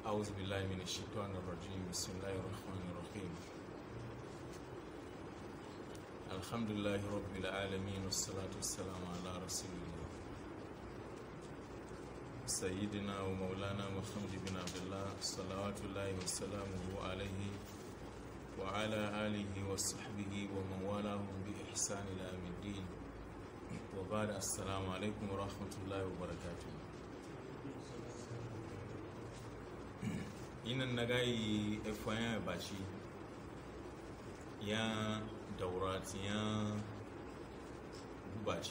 أعوذ بالله من الشيطان الرجيم بسم الله الرحمن الرحيم الحمد لله رب العالمين والصلاة والسلام على رسول الله سيدنا ومولانا محمد بن عبد الله صلوات الله وسلامه عليه وعلى آله وصحبه ومن والاهم بإحسان إلى يوم الدين وبعد السلام عليكم ورحمة الله وبركاته inan na gayi efoyan bashi ya daurati ya gubaci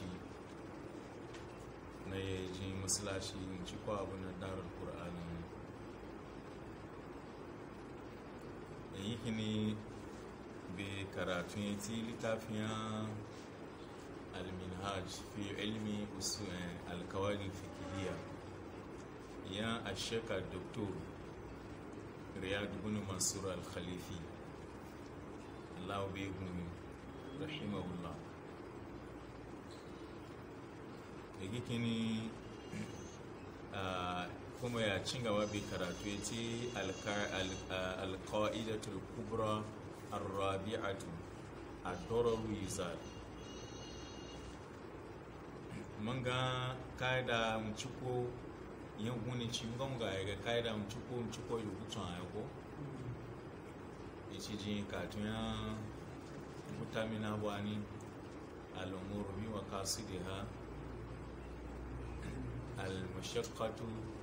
na yaji masalashi ci kwa abu na darar ƙur'ani da yi kini bai karatu ya ti littafin al-minhaj fi ilmi alkawari fikiriya ya asheka doktor riyad ibn mansur al-khalifi Allah bai gumi rahimahullah da kini kuma ya cin gaba bai karatu ya ce alka'idatul kubra arrabi'atu a dororu yizar mun ga ka'ida mu ciko yin huni ci ngon ga ya ka'ida mu ciko mu ciko yi hutun a yako ya ci jin katun ya mutamina wani al'umuru bi wa kasu da ha المشقة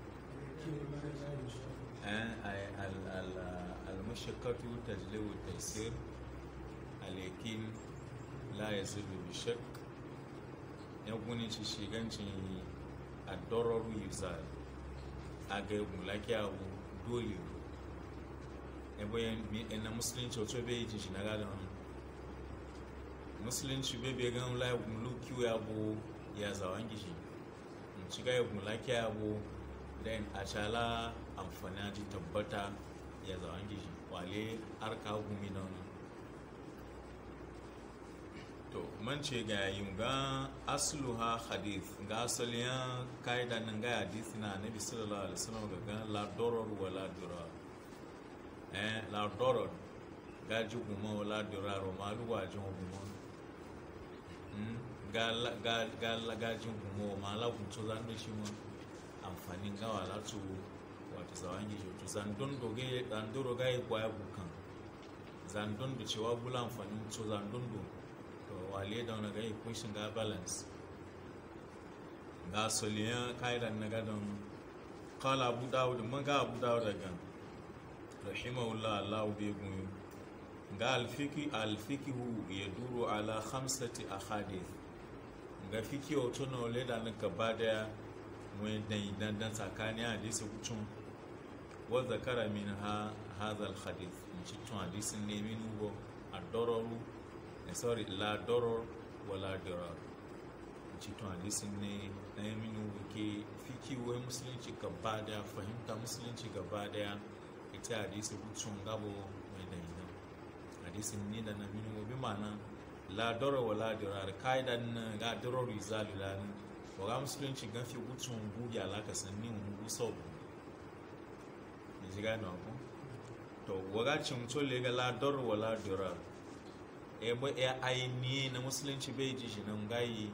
المشقة تجلب التيسير اليقين لا يزول بالشك يقولي شيغانشي الضرر يزال aga mulaki abu dole ebe na musulunci otu ebe yi shi na gada musulunci bebe gan la muluki ya bu ya zawon gishi shiga ya mulaki abu den a cala amfani ji tabbata ya zawon gishi wale arka gumi na wani to man ce ga yin ga asluha hadith ga asaliyan ka'ida nan ga hadith na nabi sallallahu alaihi wasallam ga ga la doror wa la durar eh la doror ga ji guma wa la durar ma luwa ji guma galagajin gumo ma lagun to zan da shi mu amfanin gawa latu wata zawan gijo to zandon doge zandoro ga yi kwaya bukan zandon da cewa bula amfanin to zandon do to wale da wani ga yi kunshin ga balance ga soliyan kaidan na gadon kala abu dawud man ga abu dawud daga rahimahullah allah bai gunyo ga alfiki alfikihu ya duro ala khamsati ahadith ga fiki wato na wale da nan gaba daya wani dan dandan tsakanin hadisi kucin wadda kara min ha hadha alhadith in ci tun hadisin ne min ugo a dororu eh, sorry la doror wala dirar in ci tun hadisin ne na yi min ugo ke fiki wai musulunci gaba daya fahimta musulunci gaba daya ita hadisi kucin gabo mai dan hadisin ni da na min ugo bi ma'ana la dora wa la dirar kaidan na ga dirar rizalu da ni wa ga musulunci gafi gutsun gugi alaka sanni mu gu sau ne ji gano ko to wa ga cin tole ga la dor wa la dirar e bo e aini na musulunci bai ji shi nan gayi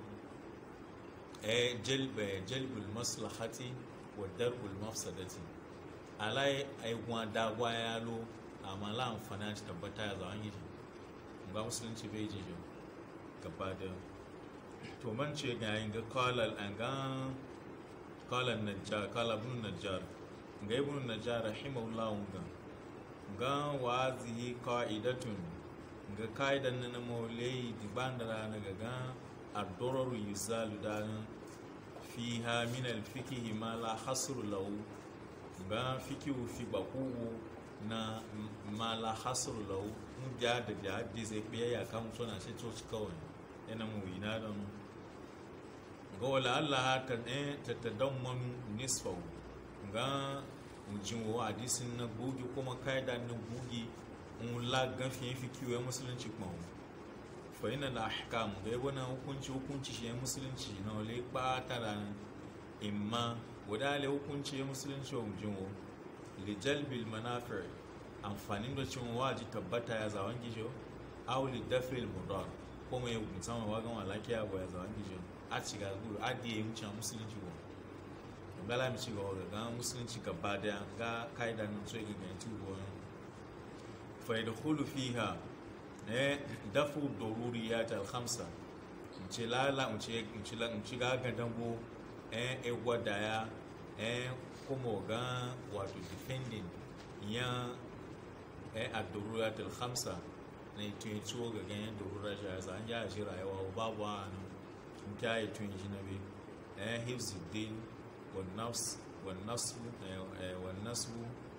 e jalba jalbul maslahati wa darbul mafsadati alai ai gwa da gwa yalo amma la amfana ta tabbata ya zawon yi ga musulunci bai ji shi gaba da to man ce ga yin ga kalal an ga kalal najjar kalal ibn najjar ga ibn najjar rahimahullah ga ga wazi qa'idatun ga kaidan na maulai diban da rana ga ga ad-darar yuzalu da fiha min al-fiqh ma la hasr lahu ga fikihu fi bakugu na ma la hasr lahu mu ja da ja hadisi biya ya kan suna sai to kawai yana mu ina da mu ga wala Allah ta ta tadammanu nisfahu ga mujin wa hadisin na bugi kuma kaida na bugi un la gafi fi kiwo musulunci kuma fa ina da ahkam ga yabo na hukunci hukunci shi musulunci na wale ba ta da imma wadale hukunci musulunci wa mujin wa lijalbil manafir amfanin da cin waji tabbata ya zawon gijo aw li dafil mudar ko mai musamman wagan walakiya ba ya zawon gijo a ci ga guru a diye mu can musulunci ba ngala mi ci ga waga ga musulunci gaba da ga kaida nan so ga ga ci go fa yadkhulu fiha eh dafu daruriyat al khamsa ce lala ce ce la ce ga ga dango eh e gwadaya eh kuma ga wato defending ya eh ad-daruriyat al khamsa ne tun ciwo ga ganyen darura shi ya san ya shi rayuwa babu a nan tun kyaye tun shi na bi eh hifzuddin والنفس والنصب والنسب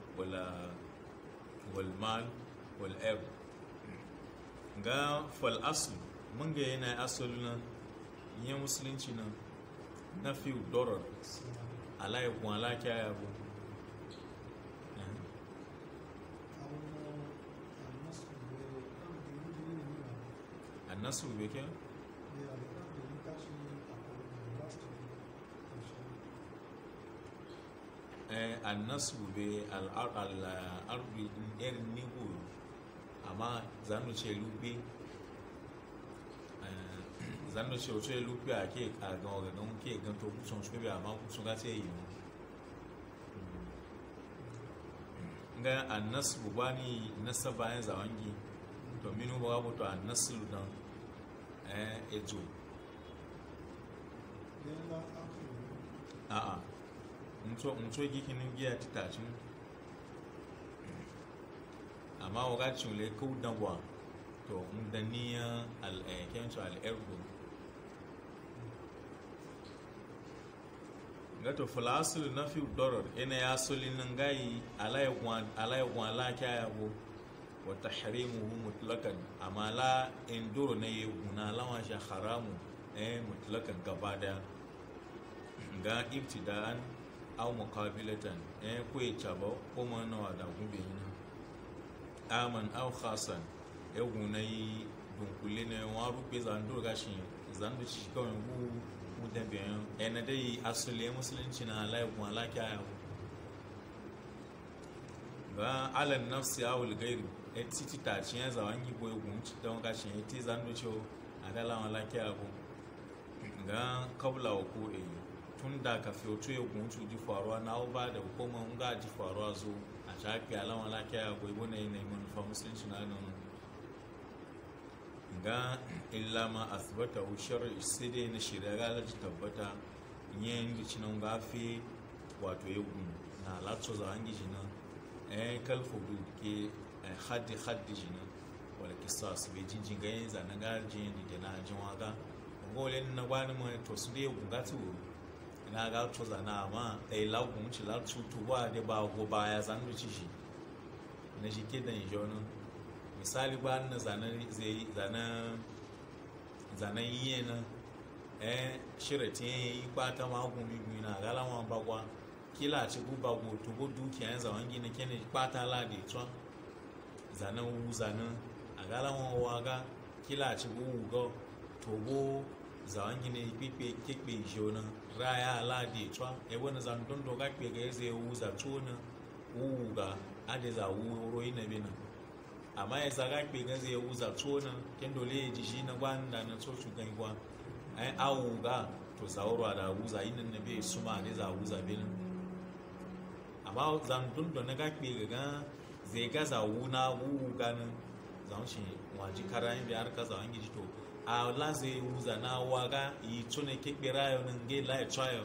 والمال والأب ga fal aslu mun ga yana asali nan yin musulunci nan na fi dorar ala ya kuma ala kya yabo annasu bai kya? annasu be al'arbi irin nigo amma zanu ce lupe zanu ce wato ya lupe a ke a gan ogagan ke gan to kusan su bebe amma kusan ga ce yi ga annasu ba ni nasa bayan zawangi to minu ba wato annasu dan ejo a'a nso gikinin giya titacin amma waga cule kau danwa to ndaniya al'ayyakensu al'ergo gato falasul na fi dorar ina ya soli nan gayi alayyagwan laki yabo wata harimuhu mutlakan amma la indoro na yi guna lawan shi haramu eh mutlakan gaba daya ga ibtida'an aw muqabilatan eh ko ya chaba ko ma na wada gube ina aman aw khasan e gunai dunkule ne wa rupe zando gashi zando shi kawai gu mu da biyan e na dai asali musulunci na Allah kuma Allah kya ba ala nafsi aw al ghairi e titi ta cin za wangi boy gun ci don gashi e ti zando cho adala wala kya go ga kabla ko e tun da ka fiyoto ya guncu ji faruwa na ba da hukumar nga ji faruwa zo a shafi alama lafiya ya goyi wani yanayi manufa musulunci na nan ga illa ma asibata wushar sai dai na shirya galar ji tabbata yin da cinan gafe wato ya gun na latso za an gishi nan eh kalfobi ke haddi haddi shi nan wala kisa su bai jinjin ganyen zanen gajin da na jin waga ngole na gwani mai to su dai gunga tu na ga to zana ma dai lagun ci la tu tu ba de ba go ba ya zan ci shi na shi ke da jono misali ba na zanen zai zanen zanen yiye na eh shirati yi kwata ma gumi gumi na galawa bagwa kila ci guba go to go dukiya yan zaman gina kene kwata la de twa zanen wu zanen a galawa waga kila ci gu go to go zaman gina pipe kekpe jona raya la de twa e wona zan don do ga kpe ga ze wu za tona wu ga ade za wu ro ina bina amma ya zaga kpe ga ze wu za tona ken dole ji shi na gwan da na so su gan gwan ai awu ga to zauro da wu za ina na be suma de za wu za bina amma zan don do na ga kpe ga zai ga za wu na wu ga nan zan shi waji karayin bi har ka za an giji to a laze wuza na waga yi tune kekpere ayo na nge la echayo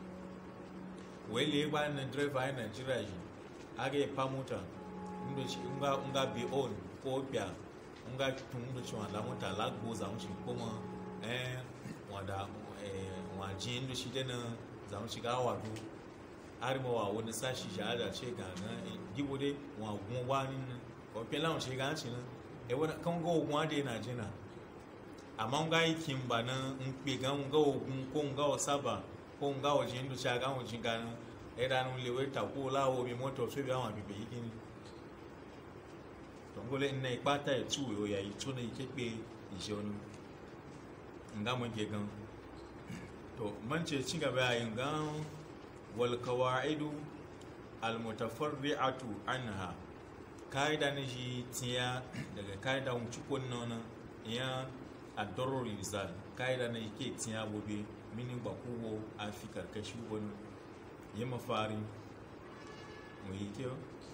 wele gba na driver ayi nigeria ji aga epa mota ndochi nga nga bi on ko bia nga tun ndochi wa la mota la gbo za mchi kuma eh wada eh waji ndochi de na za mchi ga wadu ari mo wa woni sashi ja da che ga na gibo de wa gun wa ni ko pe la mchi ga chi na e wona kan go gun ade na jina amma nga yi kimba na nkpe ga nga ogun ko nga osaba ko nga oji ndu cha ga oji ga na e da nu lewe ta ko la o mi moto so bi awon bibe yiki to ngole nna ipata e tu yo ya itu na ike pe ije onu nga mo ge gan to man ce ci gaba yin ga wal qawaidu almutafarri'atu anha kaida na shi tiya daga kaida un cikon nona ya adoror yuzal kaida na ke tiya gobe mini ba kuwo a fi karkashi wani yi mafari mu yi kyau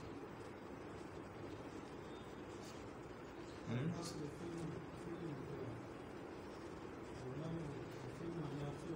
Hmm? أصل الفيلم فيلم ولم الفيلم يافع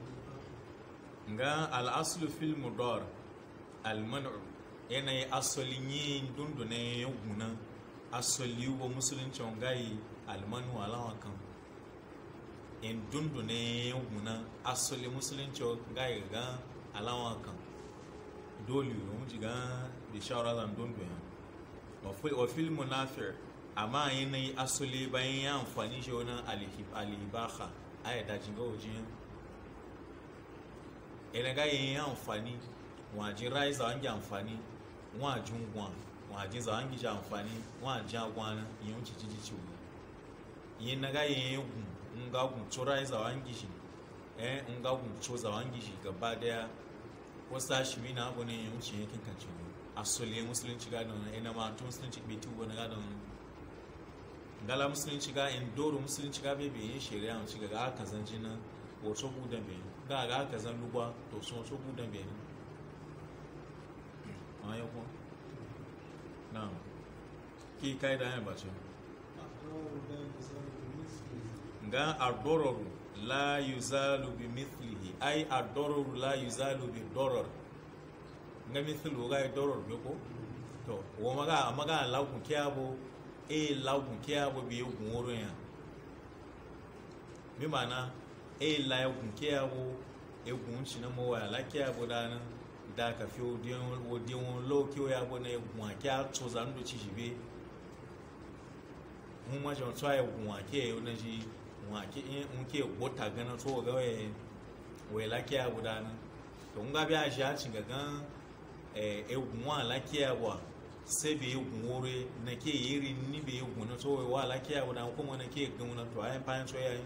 nga al'aslu fil mudar al-man'u yanayi asalin yin dundune ya guna asali wa musulunci gayi almanu alawa kan in dundune ya guna asali musulunci gayi ga alawa kan dole yi wuce ga da shawara zan dundu ya wa fil munafir amma yanayi asali bayan ya amfani shi wani alibaha a yadda jinga wajen ene ga yin amfani wọn àjí ráìsà wọn jẹ àǹfààní wọn àjí ń wọn wọn àjí ń zàwọn jẹ àǹfààní wọn àjí àgbọn ana ìyẹn ń títí títí wò ìyẹn na ga yin gùn ń ga gùn tó ráìsà wọn gishi eh ń ga gùn tó zàwọn gishi gaba daya wasu hashimi na abu ne yin wuce yankin kan ciwo asali musulunci ga da wani ina ma tun musulunci bai tubo na ga da wani gala musulunci ga in doro musulunci ga bai yin shari'a mu ci ga aka zan jina wato budan bai ga ga aka zan lugwa to sun wato budan bai ne a yau ko na ki kai da yan bace أقرار لا يزال بمثله ga ardororu la yuzalu bi mithlihi ai ardororu la yuzalu bi doror nga mithlu ga doror be ko to wo maga maga lagun kiabo e lagun kiabo bi yugun woro ya bi mana e la yugun kiabo e gun shi na mo wa la kiabo dana da ka fi odiyon odiyon lo ki o ya bo na egun akia to zanu chi jibe mun ma jon tsaye gun ake na ji gun ake in ke gota gana to ga we we la kiabo dana to nga bi a shi a cin gan egun wa lakiya wa sai bai egun wore na ke yiri ni bai egun na to wa lakiya wa na kuma na ke gan na to ayin fayin so yayin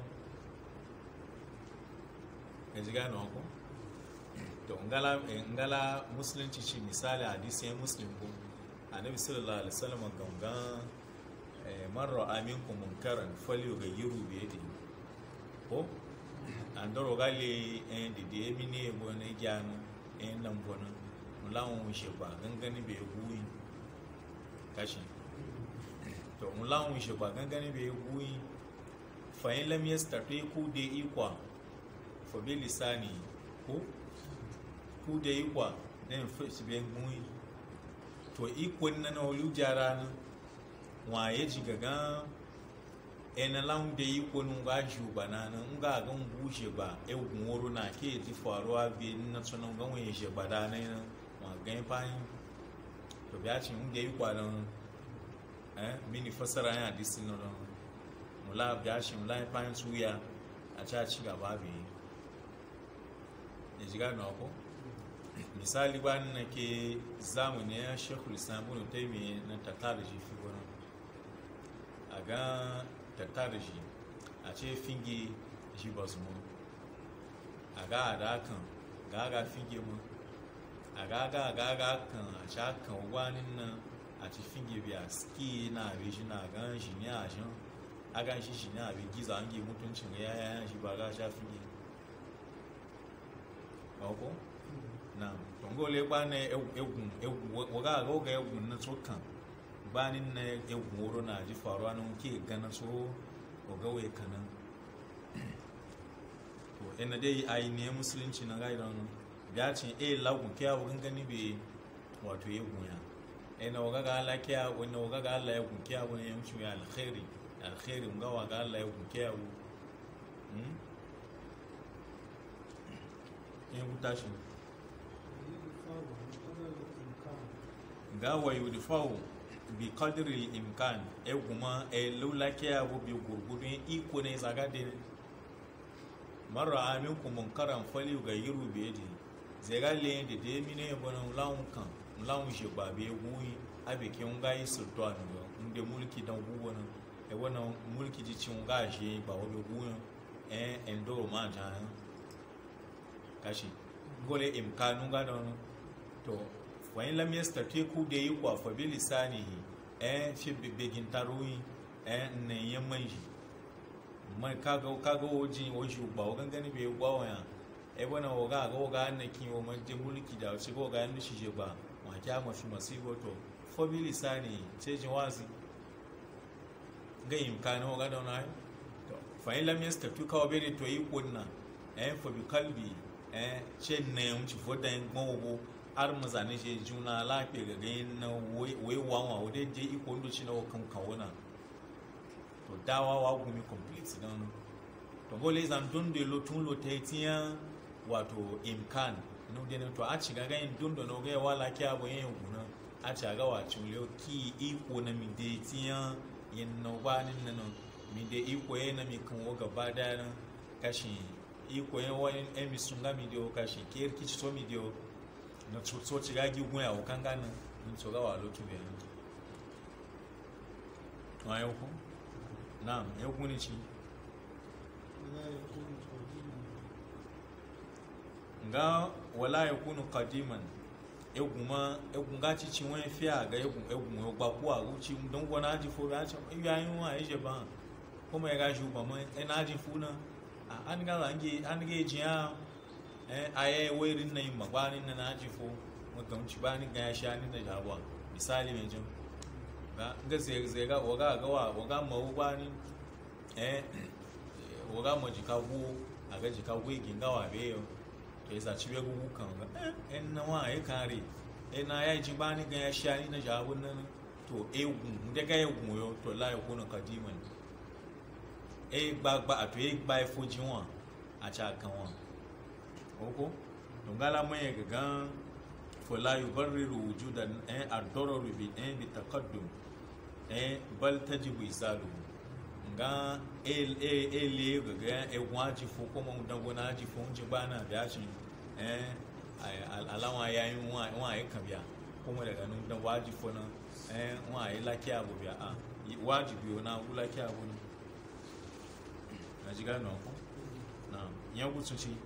ka ji gane ko to ngala ngala musulunci ci misali hadisi ya muslim ko annabi sallallahu alaihi wasallam gangan man ra'a minkum munkaran falyughayyiru bi yadihi ko andoro gale en dide emine bo ne janu en nan bono mulawun shi ba gangani bai huyi kashi to mulawun shi ba gangani bai huyi fa in lam yastati ku de ikwa fa bi lisani ko ku de ikwa den fa shi bai huyi to ikon na na olu jara na wa ya ji gaga ena lan da yi kunu ga juba na nan nga ga bushe ba e gunworo na ke ji faruwa bi na sunan ga wani je ba da na ma ga fayin to biya ci mun da yi kwanan eh mini fasara ya hadisi na don mula biya ci mula fayin suya a ca ci gaba bi ya ji gano ko misali ba na ke zamani ya shekul islam ibn taymiyyah na tatar ji fi gurin a ga tattara shi a ce finge shi ba su mun a ga a da kan ga ga finge mun a ga ga ga ga kan a sha kan gwanin nan a ci finge biya ski na abi shi na gan shi ne a shan a gan shi shi ne a bi giza an ge mutuncin ya ya shi ba ga sha finge ba ko na tongole ba ne egun egun waga ga ga egun na tsokan banin na egun wuro na ji faruwa na ke gana so ogawai kanan to ina dai a yi ne musulunci na gaida wani ya ce e lagun kiya wurin gani be wato ya gunya ina waga ga Allah kiya wani waga ga Allah ya gun kiya wani ya mutu ya alkhairi alkhairi ga waga Allah ya gun kiya wu in huta shi يدفع بقدر الإمكان ga wa yudfawu bi qadri imkan e kuma e lula ke abu bi gurgudun iko ne zaga de mara amin ku munkaran fali ga yiru bi yadi zai ga le de de mine bona lawun kan lawun je ba be guyi abe ke un ga yi sultan yo inde mulki dan gugo na e wona mulki ji cin ga je ba wo be guyi e endo ma ja kashi gole imkanu ga don to wa in lam yastati ku da yi kwa fa bi lisanihi eh fi bigin taruyi eh ne yamman shi mai kaga kaga oji oji ba o gangani be gwa wa ya e bona o ga ga o ga na ki o man je mulki da shi go ga ni shi je ba ma kya ma fi masibo to fa bi lisani ce jin wazi ga imkani o ga da na to fa in lam yastati ka o be to yi kunna eh fa bi kalbi eh ce ne mu ci foda en gbo har mu zane shi juna lafiya ga ganin na wai wawa wadda je iko ndo shi na kan kawuna to dawa wa gumi complete don to gole zan don de lo tun lo te tiya wato imkan no de to a ci ga ganin don do no ga wala kya bo yin guna a ci ga wa ci le ki iko na mi de tiya yin no ba nin na no mi de iko ye na mi kan wo gaba da na kashi iko ye wani emi sunga mi de o kashi kiyar kici to mi de o na so ci ga gigun ya kan ganin mun so ga wa lo tun biyan to ayo ko na'am ya kuni ci ولا يكون قديما nga wala yakunu qadiman eguma egunga ci ci wani fiya ga egun egun yo gba ku a uci don gona ji fo ga ci ya yin wa je ba kuma ya ga shu ba mai ina ji fu na a an ga range an ga ji ya eh aye wairin nan magbanin na na ji fo mukan ci ba ni ga ya sha ni da jawa misali mai jin ga ga zai zai ga waga ga wa waga ma uba ni eh waga ma jika gu a ga jika gu ginga wa be yo to yasa ci be gu kan ga eh en na wa ai kare eh na ya ji ba ni ga ya sha ni na jawa nan to egun de ga egun yo to la yo kono kadiman e gbagba ato e gba ifoji wọn àti àkàn wọn oko dongala mai gagan fala yubarriru wujudan eh ad-darar bi eh bi taqaddum eh bal tajibu isalu nga el e ele gaga e waji fo ko mon dango na ji fo nji bana biya shi eh alawa yayin wa wa e kan biya kuma daga nun dan waji fo na eh wa e lakiya bu biya a wajibi na lakiya bu ne na ji gano ko na yan gutsun ci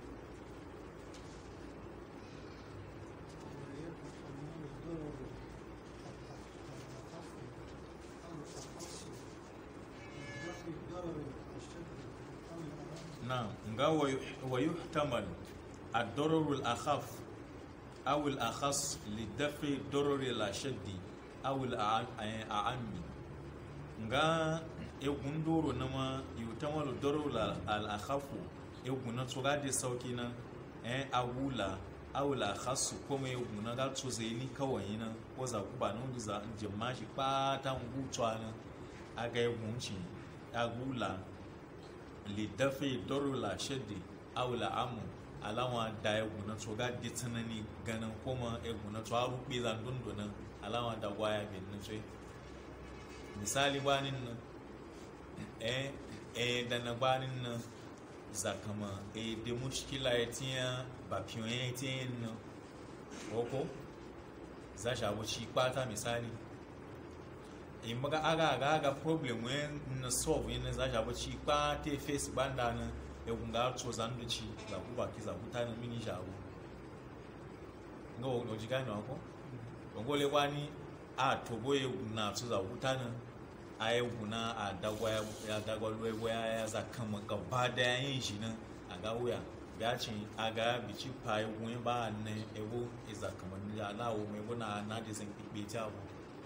نعم نقول ويحتمل الضرر الأخف أو الأخص لدفع الضرر الأشد أو الأعم nga egun doro na ma yutamalu doro al-akhafu egun na tsoga da sauki na eh awula awula khasu kuma egun na ga tso zai ni kawai na ko za ku ba nan za jimma shi pata ngutwa na aga egun ci agula lidafi doro la shaddi awula amu alawa da egun na tsoga da tsanani ganin kuma egun na tsoga rubi zan dundunan alawa da gwaya bin na tsoye misali gbanin nan eh eh da na gbanin nan zakama eh da mushkila ya tiya ba fiye ya tiya nan oko za shi abu ci kwata misali in maga aga aga aga problem wen na solve yin za shi abu ci kwata face banda nan ya kunga to zan da ci za ku baki za ku ta na mini shi abu nga wo jiga ni wako ngole kwani a tobo ya na su za ku ta nan a yi guna a dagwa ya dagwa luwa ya ya za kama gaba da yin shi nan a ga wuya ya ce a ga bici pa yi guni ba na ewu iza kama ni ya lawo mai guna na da zan kikbe ta abu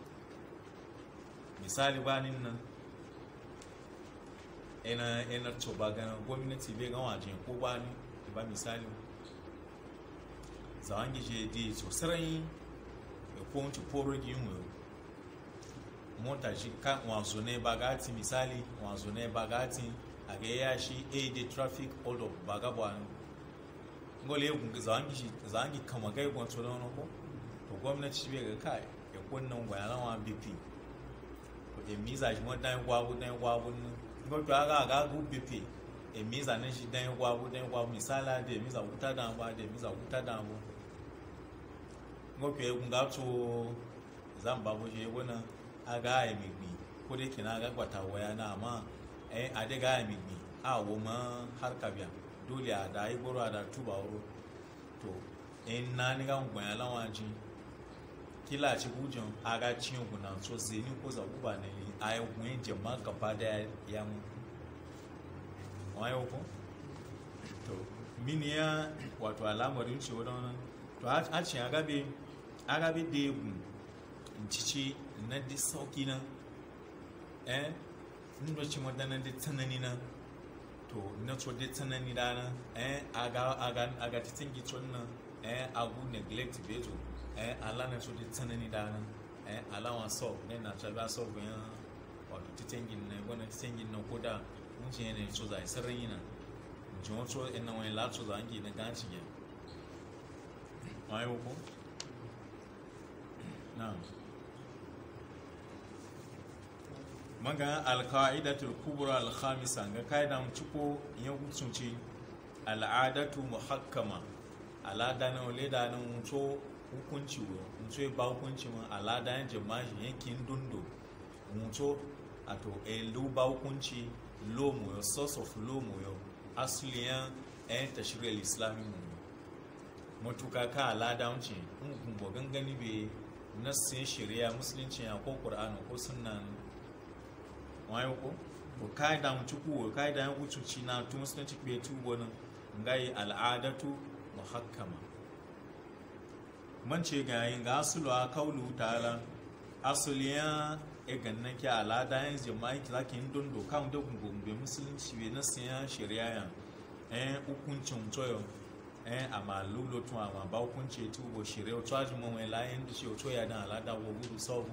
misali ba nin nan ina ina to ba gana gwamnati bai gan wajen ko ba ni ba misali zawon gije di so sarai ya ko wanci poro gi yin mota shi kan wazo ne bagati misali wazo ne bagati a ga ya shi a da traffic hold up baga ba ngole ya zangi shi zangi kama gai gwan to don ko to gwamnati shi bai ga kai ya kunnan gwayaran wa bp to e miza shi mo dan gwabu dan gwabu ngo to aga aga gu bp e miza ne shi dan gwabu dan gwabu misala de miza wuta dan ba de miza wuta dan bo ngo to e kunga to zan babu shi wannan aga ya migbi ko da yake na ga gwata waya na amma eh a daga ya migbi a wo ma har ka biya dole a da yi goro a da tuba wuro to in na ni ga ngwan ya lawa ji kila ci gujin aga cin guna so zeni ko za guba ne a yi gwen jama gaba da ya mu wayo ko to mini ya wato alamarin ce wadda to a ce agabe agabe da egwu cici na di sauki na eh ndo ci madana di tsanani na to na so di tsanani da na eh aga aga aga titin gitson na eh agu neglect beto eh ala na so di tsanani da na eh ala wa so ne na ta ba so gwen wato titin gin na gona titin gin na koda mun ce ne so zai sarrin yana jin so ina wani la so zan gi na ganci ya ayo ko na'am maga alka'idatul kubra alkhamisa ga kaidan ciko yan hukunci al'adatu muhakkama alada na ole da na mutu hukunci wo mutu ba hukunci ma alada yan jama'i yankin dundo mutu ato elu ba hukunci lomo yo source of lomo yo asliyan yan tashri'al islami mu mutuka ka alada wuce in kun gangani be nassin shari'a musulunci ya ko qur'ani ko sunna wayo ko ko kaida mu ciku kaida yan ucuci na tu musulunci be tu bonin ngai al'adatu muhakkama man ce ga yin ga asulu a kaulu ta'ala asuliya e ganna ki al'ada yan jama'i ki zaki yin dondo kan da gungun be musulunci be nassin ya shari'a ya eh hukuncin toyo eh ama lulo tun ama ba hukunci tu bo shari'a to ajin mun la yin da shi to ya dan al'ada wo gudu sabu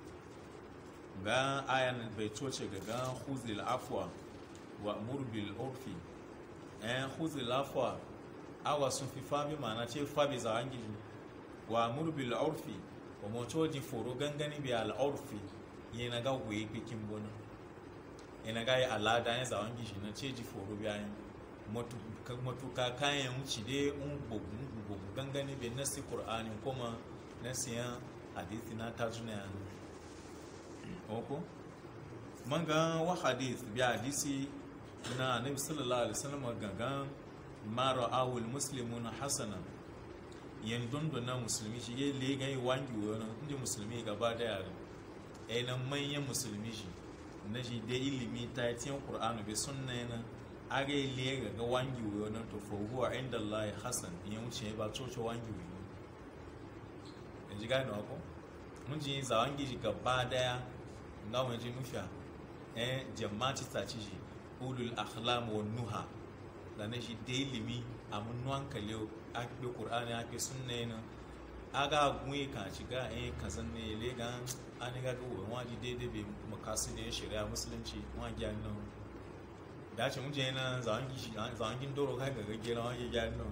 ga ayan bai toce ga ga huzil afwa wa murbil urfi eh huzil afwa awa sun fi fabi mana ce fabi za an gidi wa murbil urfi wa moto ji foro gangani bi al urfi yana ga wuye bikin bona yana ga ya alada ya za an gidi na ce ji foro bi ayin matuka kayan wuce dai un gugu gangani bi nasi qur'ani kuma nasiyan hadithi na tajuna oko manga wa hadith bi hadisi na nabi sallallahu alaihi wasallam gangan mara awul muslimun hasana yan dondo na musulmi shi yayi le gai wangi wani inda musulmi gaba da yare ai nan manyan musulmi shi na shi da ilimi ta tiyan qur'ani bi sunna yana aga le ga ga wangi wani to fa huwa inda allah hasan yan wuce ba coco wangi wani yanzu gane ko mun ji zawangi shi gaba daya nga wani ji nufiya eh jama'ci ta ci shi ulul akhlam wa nuha da na shi da ilimi a mun nuwan kalew a bi qur'ani a bi sunna yana aga gunye ka ci ga eh kazan ne le ga an ga ga wani waji daidai bai makasu da shari'a musulunci wa gyan nan da ce mun je na zawangi shi zawangin doro kai ga gaggira wa gyan nan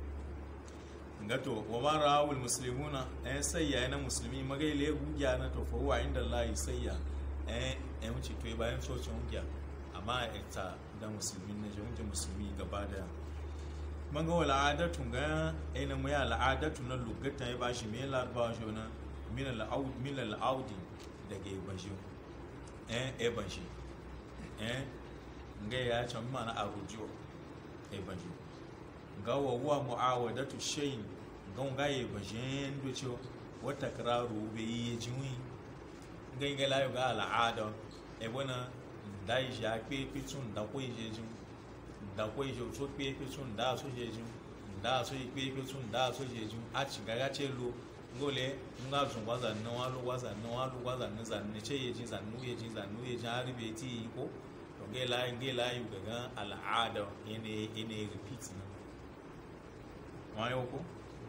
ngato wa ma rawul muslimuna eh sayya na musulmi magai le gugiya na to fa huwa inda Allah sayya eh eh wuce to bayan socin gugiya amma ita da musulmi na je wuce musulmi gaba da man ga wala adatu ga eh na mu ya al'adatu na lugata ya bashi me larba shi na min al-aud min al-audi daga bashi eh eh bashi eh ga ya ce mana arujo eh bashi ga wa huwa mu'awadatu shay'in gan gaye bajen do ce wata kararu be yi jiwi gan ga layo ga al'ada e bona da yi ja pe pitun da ko je jin da ko je so pe pitun da so je jin da so yi pe pitun da so je jin a ci ga ga ce lo ngole nga zun waza na walu waza na walu waza na zan ne ce ye jin zan nu ye jin zan nu ye jin har be ti ko to ga la ga la yu ga al'ada ene ene repeat na wayo ko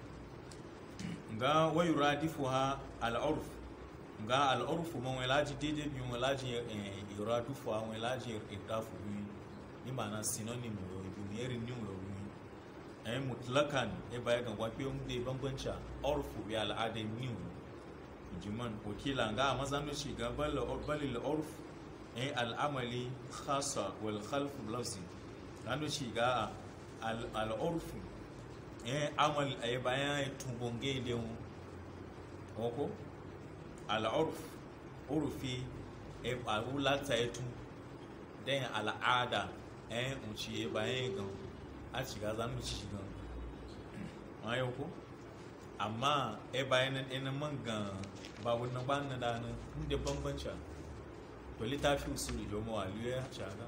nga wayu radifu ha al'urf nga al'urf man walaji dede bi walaji yuradifu ha walaji irdafu bi ni mana synonym yo bi ne irin ni yo bi ay mutlakan e baya ga wafe mu de bambanci urfu bi al'ada ni jiman wakila nga mazanu shi ga bal bal al'urf ay al'amali khassa wal khalf lafzi kanu shi ga al'urfu eh amal ay bayan tumbonge de mu oko al urf urfi e awula taitu den al'ada eh unci e bayan gan a shiga zan mu ci gan ayo ko amma e bayan ina man ga babu na ba na da nan inda bambanci to littafi usuli jo mu waliyo ya shaga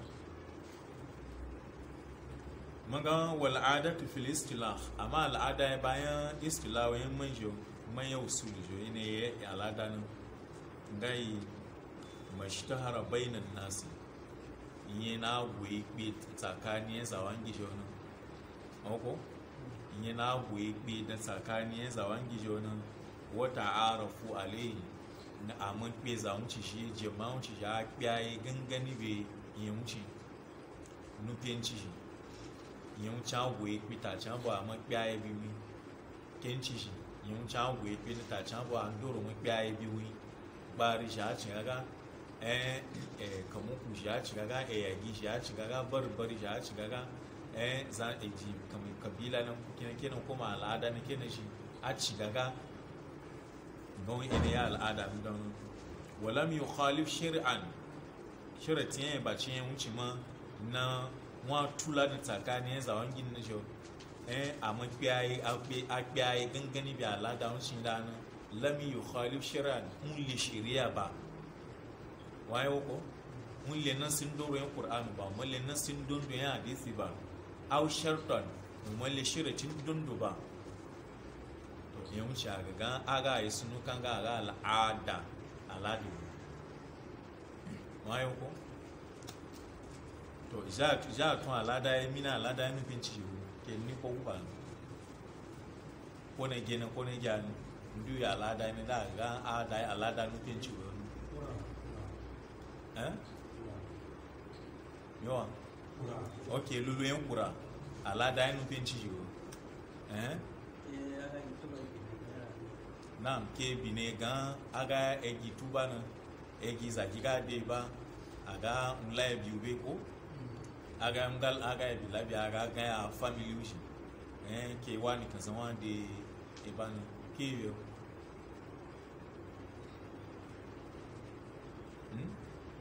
maga wal adatu fil istilah amma al'ada ya bayan istilah wayan manjo man ya usuli jo ne ya al'ada nan ngai mashtahara bainan nasi yi na goyi kpe tsakanin zawon gijo nan ọkọ yi na goyi kpe da tsakanin zawon gijo nan wata arafu alayhi na amin kpe zawon ci shi jama'un ci ya kpiyaye gangani be yi wuce nufin ci shi yi wuce goyi kpe ta can bu amin kpiyaye bi wi ken ci shi yi wuce goyi kpe ta can bu an doro mun kpiyaye bi wi gbari shi a cin ga eh eh kamu ku shi ya ci gaga eh yagi shi ya ci gaga bar bari shi ya ci gaga eh za a ji kamar kabila nan kina kina kuma al'ada na kina shi a ci gaga gawon ina ya al'ada mi don walam yukhalif shari'an sharatin ya ba cin wuce ma na wa tula da tsakanin zawon gin na shi eh a makiyayi a kiyaye gangani bi al'ada wucin da nan lam yukhalif shari'an mun li shari'a ba waye ko mun le nan sun doro yan qur'an ba mun le nan sun dondo yan hadisi ba aw shartan mun le shiratin dondo ba to yan wuce ga ga aga yi sunu kan ga aga al'ada aladi waye ko to ja ja tun alada ya mina alada ya nufin ci ke ni ko ba ko ne gene ko ne gani ndu ya alada ne da ga ada alada nufin ci eh yawa ok lulu yan kura alada ya nufin ci yiwu eh nam ke bine gan aga egi tuba na egi zaki ga de ba aga nla ya biyu be ko aga ngal aga ya bila bi aga ga ya family ushi eh ke wani kan san wani de e ba na ke yo hmm?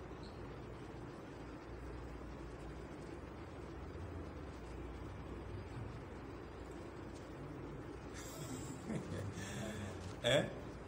eh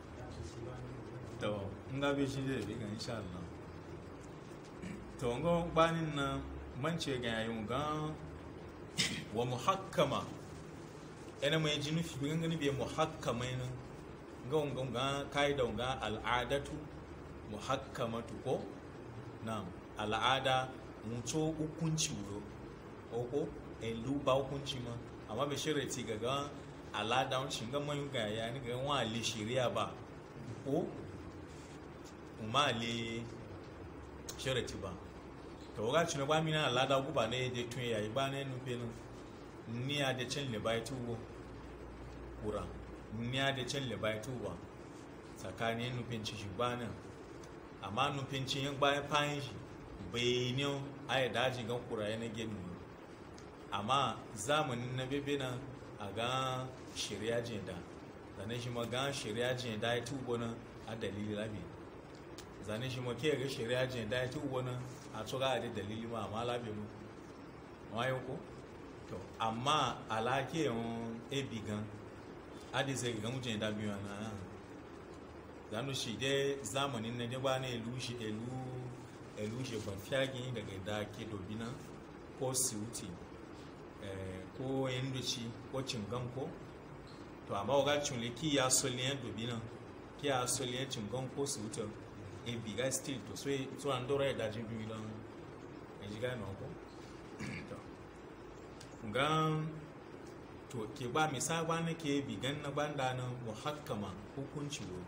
to nga be shi zai bi ga insha Allah to nga banin na mance ga yayin ga wa muhakkama ina mai jinu fi bin gani be muhakkama ne ga nga ga kaida ga al'adatu muhakkamatu ko na'am al'ada muto hukunci wuro ko elu ba hukunci ma amma be shirati ga ga alada wancin ga man ga ya ni ga wa le shari'a ba ko kuma le sharati ba to ga cin ba mina alada ku ba ne de tun yayi ba ne nu pe ni a de cin le ba tu wo kura ni a de cin le ba tu wa tsakanin nufin ci shi ba nan amma nufin ci yin bayan fayin shi bai ne a yi daji gan kura yana gini amma zamanin na bebe nan a ga shirya jenda zane shi ma ga shirya jenda ya tubo nan a dalili labi zane shi ma ke ga shirya jenda ya tubo nan a tsoga a da dalili ma amma labi mu wayo ko to amma alake yon ebi gan adi sai ga mujin da biyu na zanu shi dai zamanin na ba na elu shi elu elu shi ban fiagin daga da ke dobina ko siuti ko yandoci ko cingan ko to amma waga cunle ki ya soliyan dobina ki ya soliyan cingan ko siuti e biga still to so so an dora ya dajin biyu don e jiga na ko to gan to ke ba misa ba na ke bigan na banda na muhakkama hukunci wo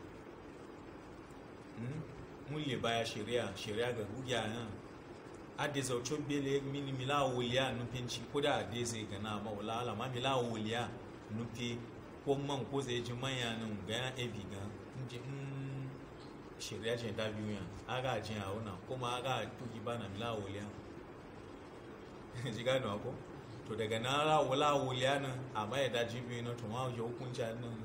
mulle baya shari'a shari'a ga rugiya nan ade zaucho bele mini mila wuliya nufin ci ko da ade zai gana ma wala ala ma mila wuliya nufi ko man ko zai ji manya nan ga ya ebi ga nje mm shari'a ce da biyu yan aga jin a wannan kuma aga tuki bana mila wuliya ji gano ko to daga na ra wala wuliya nan amma ya daji biyu na to ma ya hukunci nan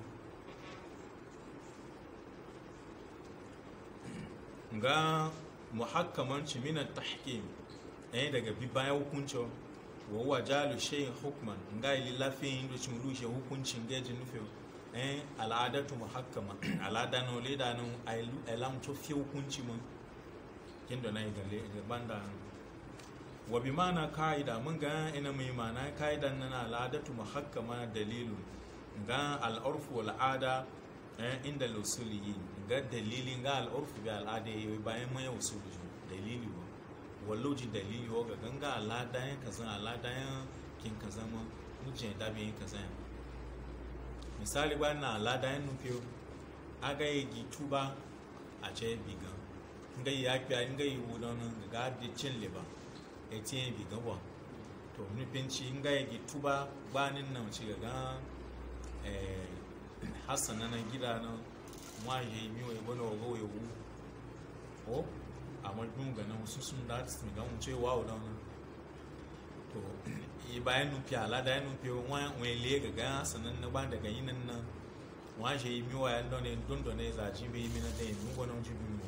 ga muhakkamanci minan tahkim ɗaya daga bi bayan hukuncin wa wa jalu shayin hukman ga ili lafin da cin lushe hukuncin gajin nufin eh al'adatu muhakkama al'ada no le da no ai lam to fi hukunci mun kindo na igale banda wa bi mana kaida mun ga ina mai mana kaidan nan al'adatu muhakkama dalilun ga al'urfu wal ada eh inda lusuliyin ga dalilin ga al'urfu bi al'ada yayi bayan mai usuli dalili ba wallo ji dalili wa ga ganga al'ada yan kaza al'ada yan kin kaza ma mujin da bi kaza misali ba na al'ada yan nufi aga yi tuba a ce bigan nga yi akpia nga yi wudon ga di cin liba e tiye bigan wa to nufin ci nga yi tuba gbanin nan ci ga eh hasana na gida na mwa je mi o ebono ogo ewu o amma dun ga nan su sun da su ga mun ce wa o don to i bayan nufi ala da nufi wa wa le ga ga sanan na ba daga yin nan wa je mi wa yan don ne don don ne za ji bi mi na dai mu gona ji bi mu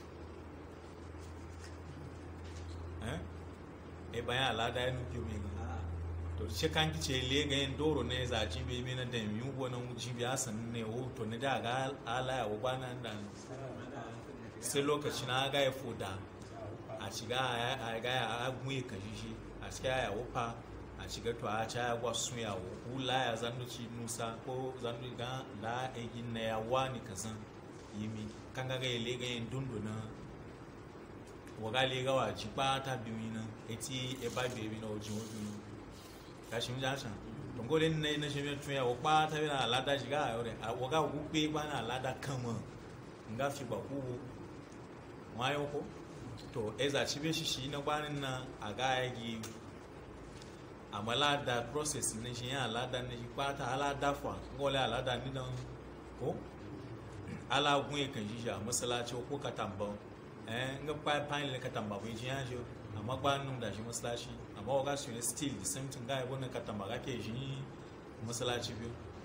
eh e bayan ala da nufi mi ga to shi kan kice le ga yin doro ne za ji bi mi na dai mi gona mu ji bi asan ne o to ne da ga ala ya wa nan da sai lokaci na ga ya foda a shiga a ga ya gunye kashi shi a shiga ya wufa a shiga to a ca ya gwasu ya hula ya zandu ci nusa ko zandu ga da egin na ya wani kazan yimi kan ga ga ile ga yin dunduna waga le ga wa ji pa ta bi mi na eti e ba bi mi na oji wo bi ka shi mi ja san to ngo le ne na shi mi tun ya wo pa ta bi na alada shiga ya ore waga gu pe ba na alada kan mo nga fi ba ku wayo ko to eza cibe shi shi na gbanin na a gaya gi amma lada process ne shi yan alada ne shi kwata alada fa ngole alada ni dan ko ala gun kan shi ja masalaci ko katamba eh nga pa pa ne katamba bai ji yan jo amma gbanin da shi masalaci amma waga su ne still the same thing ga yabo na katamba ga ke shi masalaci biyu